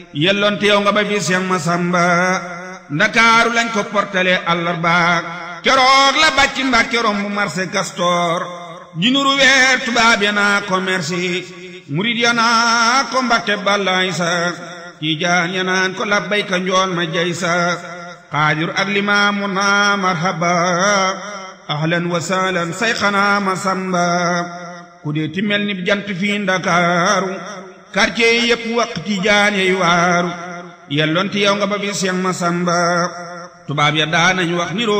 yelloonte yow nga ba fi Seex Masamba ndakaaru lañ ko portale àllarba keroog la bàcc Mbàkke romb marché Castor jinuru weer tubaab ya naa ko merci murid ya naa ko Mbàkke bàllaay sa tiijaan ya naan ko labbayka njool ma jay sa xaadir ak limaamu naa marhaba ahlan wa sahlan sayxanaa Masamba ku dee ti mel ni jant fii ndakaaru quartier yi yëpp waq tiijaan yey waaru yelloon ti yow nga ba fi Seex Masamba tubaab ya daanañ wax niroo